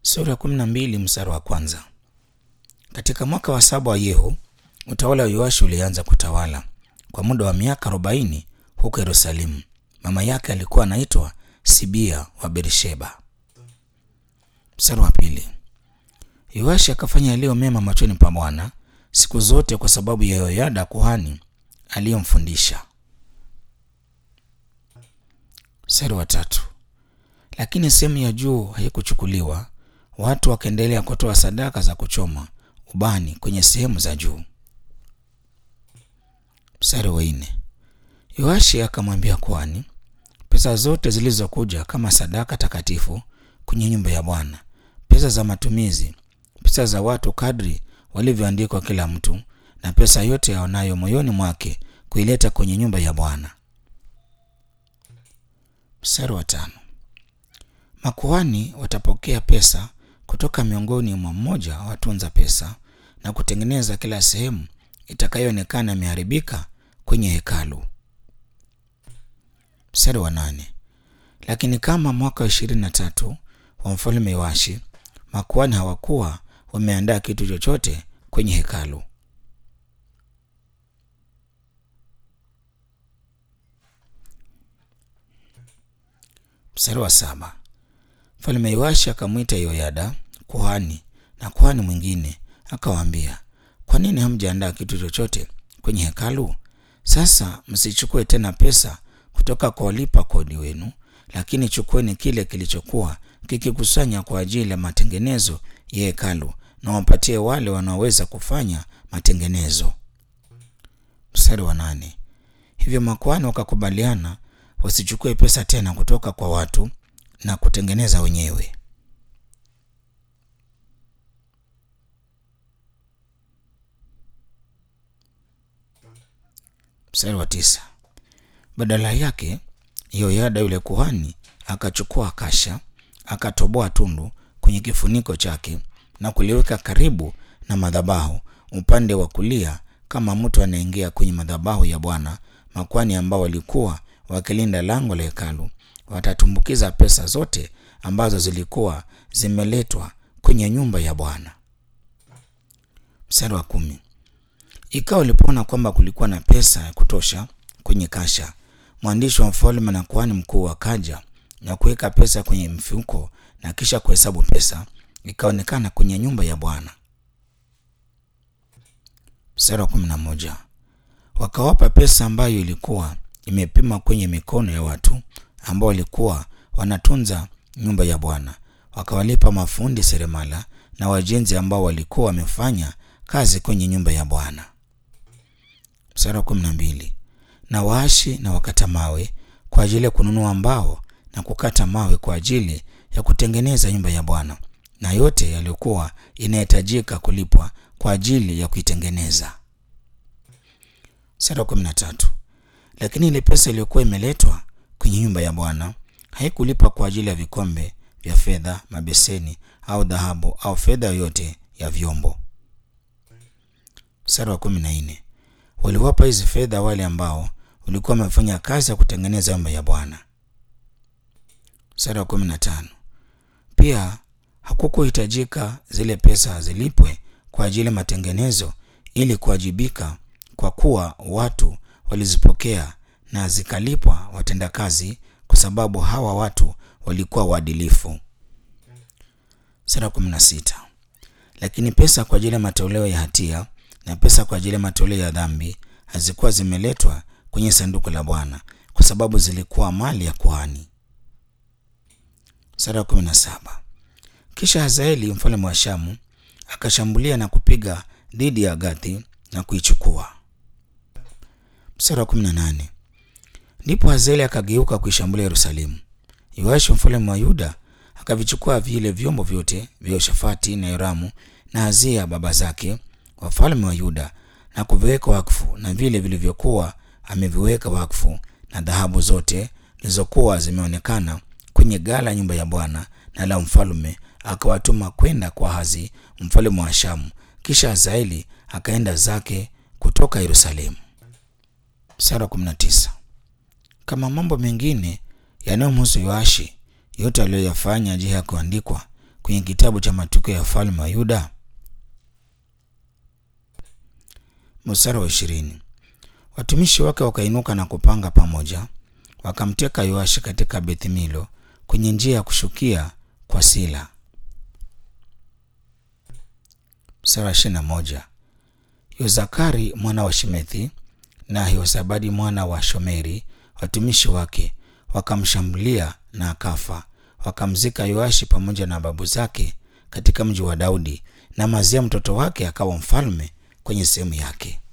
Sura ya kumi na mbili mstari wa kwanza. Katika mwaka wa saba wa Yehu, utawala wa Yoashi ulianza kutawala kwa muda wa miaka arobaini huko Yerusalemu. Mama yake alikuwa anaitwa Sibia wa Bersheba. Mstari wa pili. Yoashi akafanya yaliyo mema machoni pa Bwana siku zote kwa sababu ya Yoyada kuhani aliyomfundisha. Mstari wa tatu. Lakini sehemu ya juu haikuchukuliwa, watu wakaendelea kutoa sadaka za kuchoma ubani kwenye sehemu za juu. Mstari wa nne. Yoashi akamwambia kuhani, pesa zote zilizokuja kama sadaka takatifu kwenye nyumba ya Bwana, pesa za matumizi, pesa za watu kadri walivyoandikwa kila mtu, na pesa yote aonayo moyoni mwake kuileta kwenye nyumba ya Bwana. Mstari wa tano. Makuhani watapokea pesa kutoka miongoni mwa mmoja wa watunza pesa na kutengeneza kila sehemu itakayoonekana imeharibika kwenye hekalu. Mstari wa nane. Lakini kama mwaka wa ishirini na tatu wa mfalme Yoashi, makuhani hawakuwa wameandaa kitu chochote kwenye hekalu. Mstari wa saba. Mfalme Yoashi akamwita Yoyada kuhani na kuhani mwingine akawaambia, kwa nini hamjaandaa kitu chochote kwenye hekalu? Sasa msichukue tena pesa kutoka kwa walipa kodi wenu, lakini chukueni kile kilichokuwa kikikusanya kwa ajili ya matengenezo ya hekalu na wapatie wale wanaoweza kufanya matengenezo. Mstari wa nane. Hivyo makuhani wakakubaliana wasichukue pesa tena kutoka kwa watu na kutengeneza wenyewe. Mstari wa tisa. Badala yake Yoyada yule kuhani akachukua kasha, akatoboa tundu kwenye kifuniko chake na kuliweka karibu na madhabahu upande wa kulia, kama mtu anaingia kwenye madhabahu ya Bwana. Makuhani ambao walikuwa wakilinda lango la hekalu watatumbukiza pesa zote ambazo zilikuwa zimeletwa kwenye nyumba ya Bwana. Mstari wa kumi. Ikawa walipoona kwamba kulikuwa na pesa ya kutosha kwenye kasha, mwandishi wa mfalme na kuhani mkuu wakaja na kuweka pesa kwenye mfuko na kisha kuhesabu pesa, ikaonekana kwenye nyumba ya Bwana. Mstari wa kumi na moja. Wakawapa pesa ambayo ilikuwa imepima kwenye mikono ya watu ambao walikuwa wanatunza nyumba ya Bwana, wakawalipa mafundi seremala na wajenzi ambao walikuwa wamefanya kazi kwenye nyumba ya Bwana. Mstari wa kumi na mbili. Na waashi na wakata mawe kwa ajili ya kununua mbao na kukata mawe kwa ajili ya kutengeneza nyumba ya Bwana na yote yaliyokuwa inahitajika kulipwa kwa ajili ya kuitengeneza. Mstari wa kumi na tatu. Lakini ile pesa iliyokuwa imeletwa kwenye nyumba ya Bwana haikulipa kwa ajili ya vikombe vya fedha, mabeseni au dhahabu au fedha yoyote ya vyombo. Mstari wa kumi na nne. Waliwapa hizi fedha wale ambao walikuwa wamefanya kazi ya kutengeneza nyumba ya Bwana. Mstari wa kumi na tano. Pia hakukuhitajika zile pesa zilipwe kwa ajili ya matengenezo ili kuwajibika, kwa kuwa watu walizipokea na zikalipwa watendakazi, kwa sababu hawa watu walikuwa waadilifu. Sura ya kumi na sita. Lakini pesa kwa ajili ya matoleo ya hatia na pesa kwa ajili ya matoleo ya dhambi hazikuwa zimeletwa kwenye sanduku la Bwana, kwa sababu zilikuwa mali ya kuhani. Sura ya kumi na saba. Kisha Hazaeli mfalme wa Shamu akashambulia na kupiga dhidi ya Gathi na kuichukua. Mstari wa kumi na nane. Ndipo Hazaeli akageuka kuishambulia Yerusalemu. Yoashi mfalme wa Yuda akavichukua vile vyombo vyote vya Yoshafati na Yoramu na Hazia baba zake wafalme wa Yuda na kuviweka wakfu, na vile vilivyokuwa ameviweka wakfu, na dhahabu zote zilizokuwa zimeonekana kwenye gala nyumba ya Bwana na la mfalme, akawatuma kwenda kwa Hazi mfalme wa Shamu. Kisha Hazaeli akaenda zake kutoka Yerusalemu. Mstari wa 19. Kama mambo mengine yanayomhusu Yoashi yote aliyoyafanya, je, hakuandikwa kwenye kitabu cha matukio ya falme wa Yuda? Mstari wa ishirini. Watumishi wake wakainuka na kupanga pamoja, wakamteka Yoashi katika Bethmilo kwenye njia ya kushukia kwa Sila. Mstari wa ishirini na moja. Yozakari mwana wa Shimethi na Yehozabadi mwana wa Shomeri watumishi wake wakamshambulia na akafa. Wakamzika Yoashi pamoja na babu zake katika mji wa Daudi, na Mazia mtoto wake akawa mfalme kwenye sehemu yake.